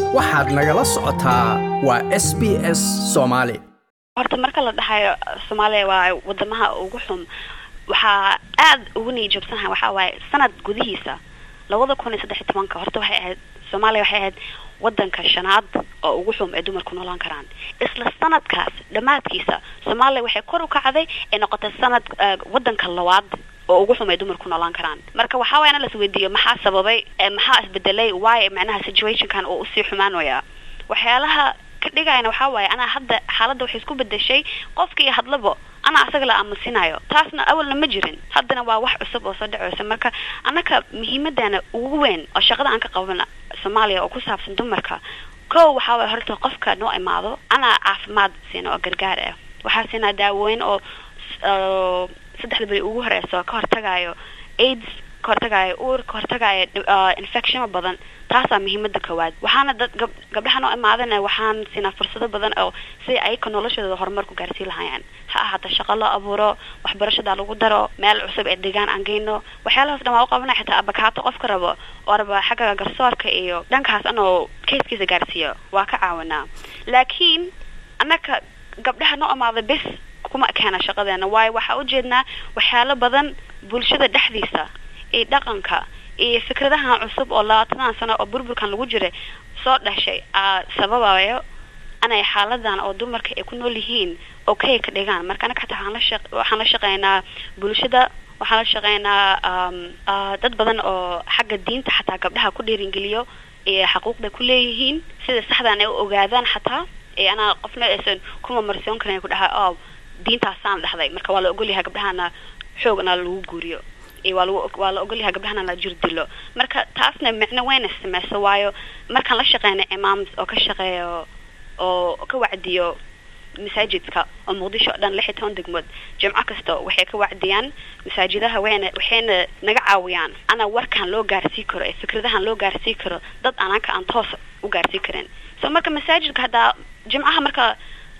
waxaad nagala socotaa waa s b s soomaali horta marka la dhahayo soomaaliya waa wadamaha ugu xun waxaa aad ugu niijoobsanaha waxaa waaye sanad gudihiisa labada kun iyo saddex iyo tobanka horta waxay ahayd soomaaliya waxay ahayd wadanka shanaad oo ugu xum ee dumarku noolaan karaan isla sanadkaas dhammaadkiisa soomaaliya waxay kor u kacday ee noqotay sanad wadanka labaad oo ugu xum ay dumarku noolaan karaan marka waxaa waaya in las weydiiyo maxaa sababay maxaa isbedelay waayo macnaha situationkan oo usii xumaanaya waxyaalaha ka dhigayana waxaa waaye anaa hadda xaaladda waxay isku bedeshay qofkii hadlaba anaa asaga la aamusinayo taasna awalna ma jirin haddana waa wax cusub oo soo dhaceysa marka annaka muhiimadana ugu weyn oo shaqada aan ka qabana soomaaliya oo ku saabsan dumarka kow waxaa waye horta qofka noo imaado anaa caafimaad siina oo gargaar ah waxaa siinaa daawooyin oo saddexda beri ugu horeyso ka hortagayo aids ka hortagayo uur ka hortagayo infectiono badan taasaa muhiimada koowaad waxaana dad gab gabdhaha noo imaadana waxaan siinaa fursado badan oo si ayaka noloshooda horumar ku gaarsiin lahaayeen ha ahaata shaqo loo abuuro waxbarashada lagu daro meel cusub ee deegaan aan geyno waxyaalahaas dhan waa u qabana xitaa abakaato qofka rabo oo raba xagga garsoorka iyo dhankaas anoo kayskiisa gaarsiiyo waa ka caawinaa laakiin annaka gabdhaha noo imaada bes kuma keena shaqadeena waayo waxaa ujeednaa waxyaalo badan bulshada dhexdiisa iyo dhaqanka iyo fikradahan cusub oo labaatadan sano oo burburkan lagu jiray soo dhashay sababayo inay xaaladan oo dumarka ay ku nool yihiin okay ka dhigaan marka anaga xataa waxaan la shaq waxaan la shaqeynaa bulshada waxaan la shaqeynaa dad badan oo xagga diinta xataa gabdhaha ku dhiiringeliyo iyo xaquuqday ku leeyihiin sida saxdan ay u ogaadaan xataa ee anaa qofna aysan kuma marsoon karan ku dhaha o diintaasaan dhahday marka waa la ogolyahay gabdhahana xoogna lagu guuriyo waa lagu waa la ogolyahay gabdhahana la jir dilo marka taasna micno weyna sameyso waayo markaan la shaqeyna imaams oo ka shaqeeyo oo ka wacdiyo masaajidka oo muqdisho o dhan lix iyo toban degmood jimco kasta waxay ka wacdiyaan masaajidaha wayna waxayna naga caawiyaan ana warkaan loo gaarsii karo ee fikradahan loo gaarsii karo dad anaka aan toos u gaarsii karin so marka masaajidka haddaa jimcaha marka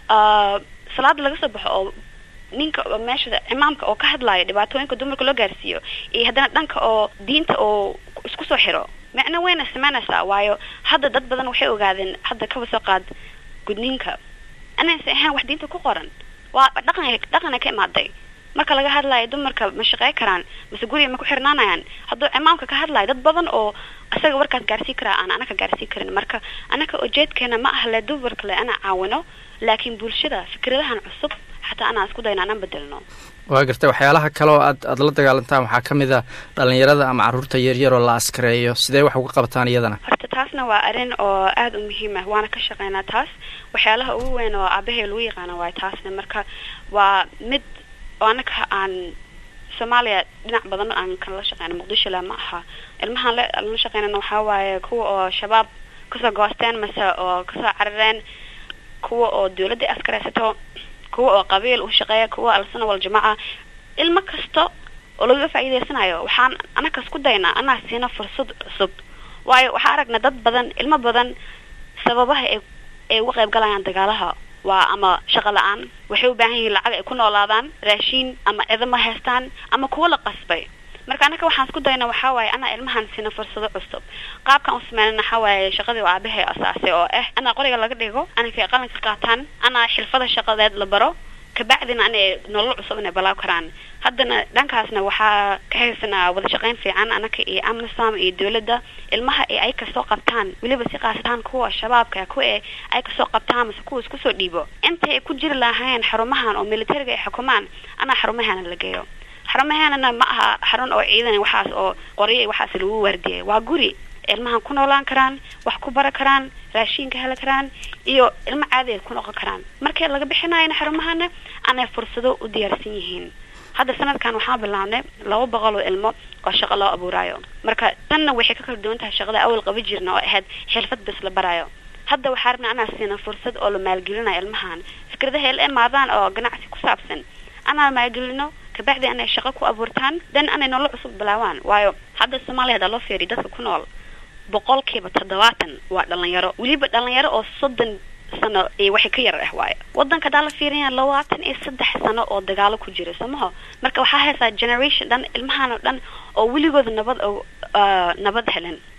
salaada laga soo baxo oo ninka meesha imaamka oo ka hadlayo dhibaatooyinka dumarka loo gaarsiiyo iyo haddana dhanka oo diinta oo isku soo xiro micno weyna sameynaysaa waayo hadda dad badan waxay ogaadeen hadda kaba soo qaad gudniinka inaysan ahayn wax diinta ku qoran waa dhaqan dhaqana ka imaaday marka laga hadlayo dumarka ma shaqey karaan mase guriga ma ku xirnaanayaan hadduu imaamka ka hadlayo dad badan oo isaga warkaas gaarsii karaa aan anaka gaarsii karin marka anaka ujeedkeena ma ah le dumarka le ana caawino laakiin bulshada fikradahan cusub xataa anaa isku dayna anaan bedelno waa gartay waxyaalaha kale oo aad aada la dagaalantaan waxaa ka mid a dhalinyarada ama carruurta yaryar oo la askareeyo sidee wax uga qabataan iyadana horta taasna waa arrin oo aada u muhiim ah waana ka shaqeynaa taas waxyaalaha ugu weyn oo aabahay lagu yaqaana waay taasna marka waa mid oo anaka aan soomaaliya dhinac badan aan kala shaqeyna muqdisho le ma aha ilmahaan la shaqeynana waxaa waaye kuwa oo shabaab kasoo goosteen mase oo kasoo carareen kuwa oo dawladda askareysato kuwa oo qabiil u shaqeeya kuwa alsana waljamaaca ilmo kasta oo lagaga faa'iideysanayo waxaan anakas ku daynaa anaa siina fursad cusub waayo waxaa aragna dad badan ilmo badan sababaha ay ay uga qayb galayaan dagaalaha waa ama shaqo la-aan waxay u baahan yihiin lacag ay ku noolaadaan raashiin ama ciidamo haystaan ama kuwa la qasbay marka anaka waxaan isku dayna waxaa waaye anaa ilmahan siina fursado cusub qaabkan u sameynana waxaa waaye shaqadii oo aabahay asaasay oo ah anaa qoriga laga dhigo anakay qalinka qaataan anaa xirfada shaqadeed la baro kabacdina anay nolol cusub inay balaaw karaan haddana dhankaasna waxaa ka haysanaa wada shaqeyn fiican anaka iyo amnisam iyo dawladda ilmaha ee ay kasoo qabtaan weliba si qaastaan kuwa shabaabka kuwa ee ay kasoo qabtaan mase kuwa isku soo dhiibo intay ay ku jiri lahaayeen xarumahan oo militariga ay xukumaan anaa xarumahana la geeyo xarumaheennana ma aha xarun oo ciidan waxaas oo qoryo waxaas lagu waardiyay waa guri ilmahan ku noolaan karaan wax ku bara karaan raashiinka heli karaan iyo ilmo caadi ay ku noqon karaan markii laga bixinayana xarumahana anay fursado u diyaarsan yihiin hadda sanadkan waxaan bilaabnay laba boqol oo ilmo oo shaqo loo abuurayo marka tanna waxay ka kala duwan tahay shaqada awal qaba jirna oo ahayd xirfad bes la barayo hadda waxaa rabna anaa siina fursad oo la maalgelinayo ilmahan fikradaha la imaadaan oo ganacsi ku saabsan anaa maalgelino kabacdi anay shaqo ku abuurtaan dan anay nolol cusub bilaawaan waayo hadda soomaaliya hadaa loo fiiriy dadka ku nool boqolkiiba toddobaatan waa dhalinyaro weliba dhalinyaro oo soddon sano iyo waxay ka yar ah waayo wadanka hadaa la fiirina labaatan iyo saddex sano oo dagaalo ku jira somaho marka waxaa haysaa generation dhan ilmahan oo dhan oo weligooda nabad nabad helen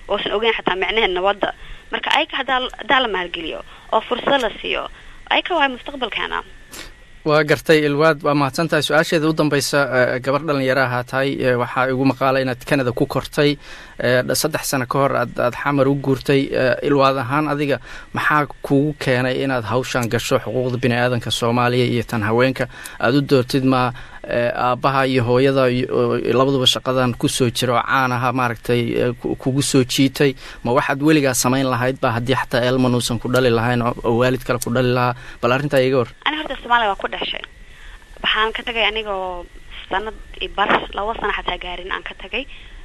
oosan ogeyn xataa micnaheed nabadda marka ayaka hadaa hadaa la maalgeliyo oo fursad la siiyo ayaka waay mustaqbalkeena waa gartay ilwaad waa mahadsan tahay su-aasheeda u dambeysa gabar dhalinyaraha tahay waxaa igu maqaala inaad canada ku kortay saddex sano ka hor aad aad xamar u guurtay ilwaad ahaan adiga maxaa kugu keenay inaad hawshan gasho xuquuqda bini aadanka soomaaliya iyo tan haweenka aada u doortid ma aabbaha iyo hooyada labaduba shaqadan kusoo jira oo caan aha maaragtay kugu soo jiitay ma waxaad weligaa samayn lahayd ba haddii xataa elman uusan ku dhali lahayn oo waalid kale ku dhali lahaa bal arrintaa iga hor ani horta soomaaliya waa ku dhashay waxaan ka tagay anigoo sanad iyo bar laba sana xataa gaarin aan ka tagay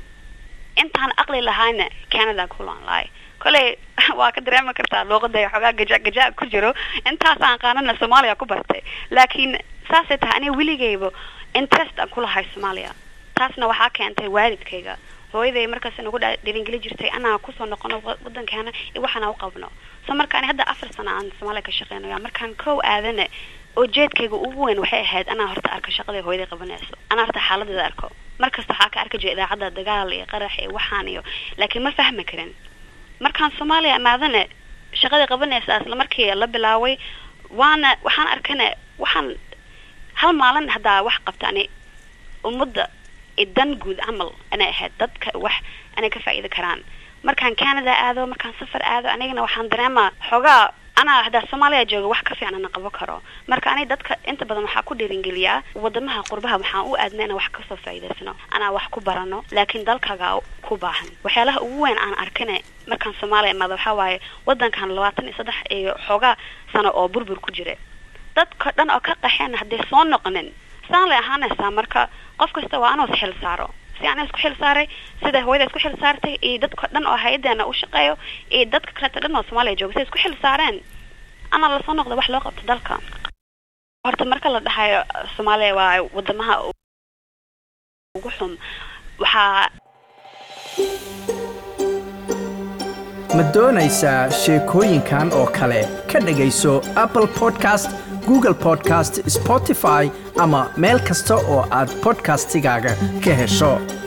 intaan aqli lahayna canada kulan lahay koley waa ka dareemi kartaa luuqada xoogaa gaja gaja ku jiro intaasaan qaanana soomaaliya ku bartay laakiin saasay tahay aniga weligayba interest aan kulahay soomaaliya taasna waxaa keentay waalidkayga hooyaday markaas nagu dhiringeli jirtay anaa kusoo noqono wadankeena waxaana u qabno so marka ani hadda afar sana aan soomaaliya ka shaqeynaya markaan kow aadana ujeedkayga ugu weyn waxay ahayd anaa horta arko shaqada hooyaday qabanayso anaa horta xaaladeeda arko markasta waxaa ka arki jira idaacadda dagaal iyo qarax iyo waxaan iyo laakiin ma fahmi karin markaan soomaaliya imaadana shaqadii qabanaysa isla markii la bilaaway waana waxaan arkana waxaan hal maalin haddaa wax qabta ani ummadda dan guud camal anay ahayd dadka wax anay ka faa'iidi karaan markaan canada aado markaan safar aado anigana waxaan dareemaa xoogaa anaa haddaa soomaaliya jooga wax ka fiican ana qaban karo marka ani dadka inta badan waxaa ku dhiiringeliyaa wadamaha qurbaha waxaan u aadna inaan wax kasoo faa'iidaysano anaa wax ku barano laakiin dalkaga ku baahan waxyaalaha ugu weyn aan arkana markaan soomaaliya imaado waxaa waaye wadankan labaatan iyo saddex iyo xoogaa sano oo burbur ku jira dadka dhan oo ka qaxeen hadday soo noqonin saan lay ahaanaysaa marka qof kasta waa anuu xil saaro si ana isku xil saaray sida hooyada isku xil saartay iyo dadka dhan oo hay-adeena u shaqeeyo iyo dadka kaleeta dhan oo soomaaliya jooga siday isku xil saareen ana lasoo noqda wax loo qabto dalka horta marka la dhahayo soomaaliya waa wadamaha ugu xum waxaa ma doonaysaa sheekooyinkan oo kale ka dhegayso apple podcast google podcast spotify ama meel kasta oo aad podcastigaaga ka hesho